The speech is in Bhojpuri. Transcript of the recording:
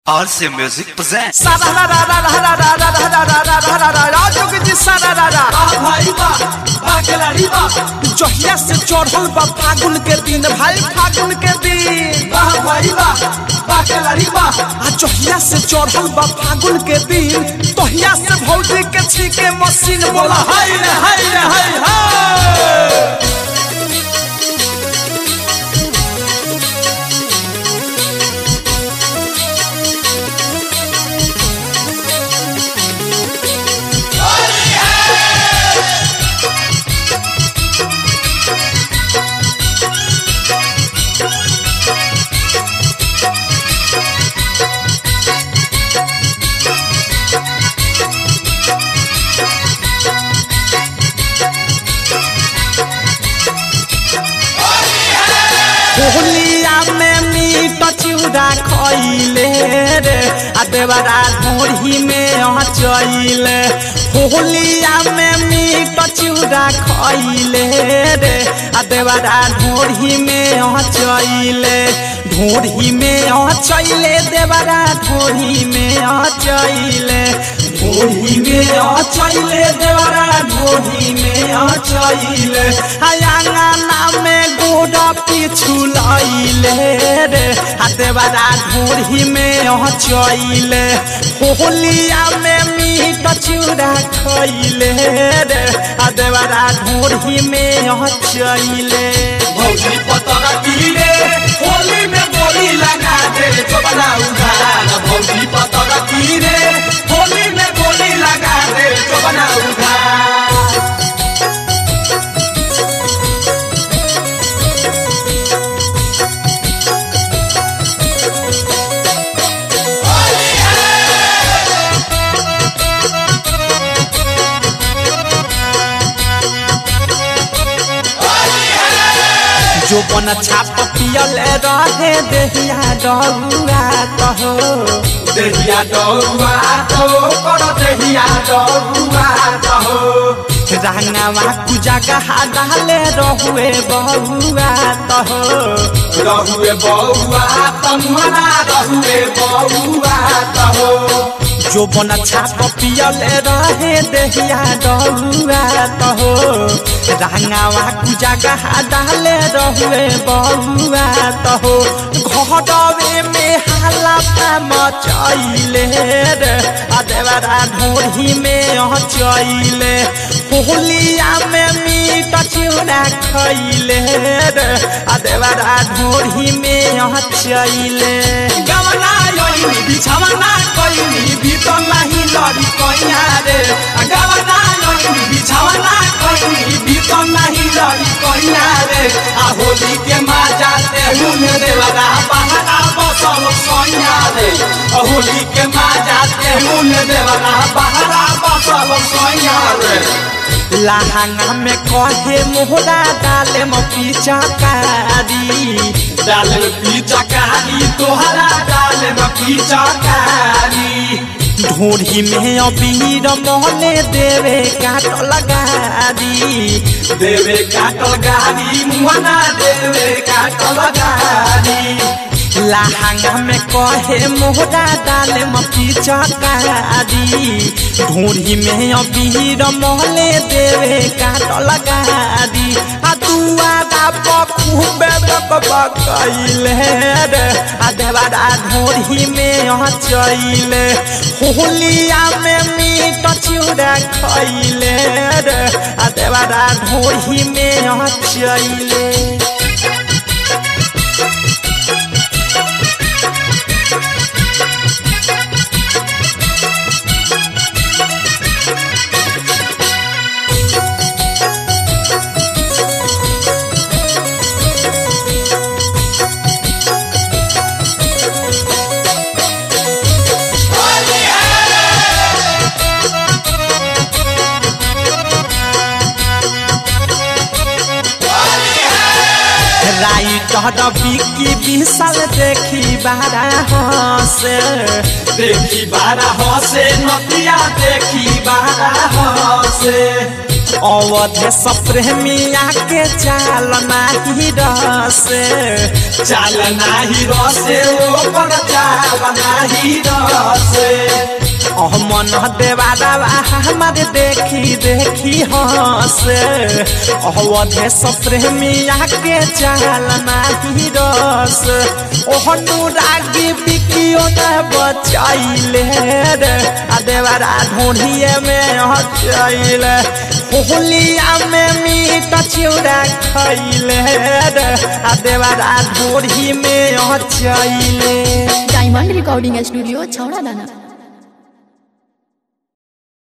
RC Music presents. जहिया से चढ़ल बा फागुन के दिन भाई फागुन के दिन आ जहिया से चढ़ल बा फागुन के दिन तहिया से भौजी के छीके मशीन बोला हाय रे हाय रे हाय हाय होलिया में मीट चिउरा खइले रे आ देवरा ढोढ़ी में अचइले होलिया में मीट चिउरा खइले रे आ देवरा ढोढ़ी में अचइले ढोढ़ी में अचइले देवरा ढोढ़ी में अचइले ढोढ़ी में अचइले देवरा ढोढ़ी में अचइले आंगना में गोड़ा पिछु लइले रे हाथे बारा ढोढ़ी में अचइले होलिया में मीट चूड़ा खइले रे हाथे बारा ढोढ़ी में अचइले भौजी पतरा पीरे होली में बोली लगा दे चोबला उधार भौजी पतरा पीरे होली में बोली लगा दे चोबला उधार जो बन छाप पियल रहे देहिया डरुआ कहो देहिया डरुआ तो कर देहिया डरुआ कहो रंगवा कुजगह डाले रहुए बहुआ तहो रहुए बउआ तमुहरा रहुए बउआ कहो जो बन छाप पियल रहे देहिया डरुआ तहो रंगवा कुजगह डाले रहुए बहुआ तहो घरवे में हाला मचैले रे अदेवरा ढोढ़ी में अचैले होलिया में मीट चिउरा खैले रे अदेवरा ढोढ़ी में अचैले गवना योइनी बिछवना कोइनी भीतर नाही लड़ी कोइया रे गवना योइनी बिछवना कोइनी भीतर नाही लड़ी कोइया रे आ होली के माजा ते हुन रे लगा बहरा बसल सोइया रे आ होली के माजा ते हुन रे लगा बहरा बसल सोइया रे लहंगा में कहे मोहरा डाले म पिचकारी डाल पीचा कारी तोहरा डाल में पीचा कारी ढोढ़ी में अबीर मोहने देवे काट लगारी देवे काटल गाड़ी मुहना देवे काटल गाड़ी लहंगा में कहे मोहरा डाले म पिचकारी ढोढ़ी में अबीर मोहले देवे काट लगारी आ दुआरा खूबे बकैले रे आ देवारा ढोढ़ी में अचैले होलिया में मीट चिउरा खैले रे आ देवारा ढोढ़ी में अचैले राइट बिकी विशाल देखी बारा हसे देखी बारा हसे नतिया देखी बारा हसे अवध सप्रेमिया के चाल नाही रस चाल नाही रसे ओकर चाल नाही रसे मन देवारा हमारे देखी देखी हंस अवध सप्रेमिया के चाल नाही रस ओहनु रागी बिकियो न बचाइले रे आ देवारा ढोढ़िए में हचैले होलिया में मीट चिउरा खैले रे आ देवारा ढोढ़ी में हचैले डायमंड रिकॉर्डिंग स्टूडियो छौड़ा दाना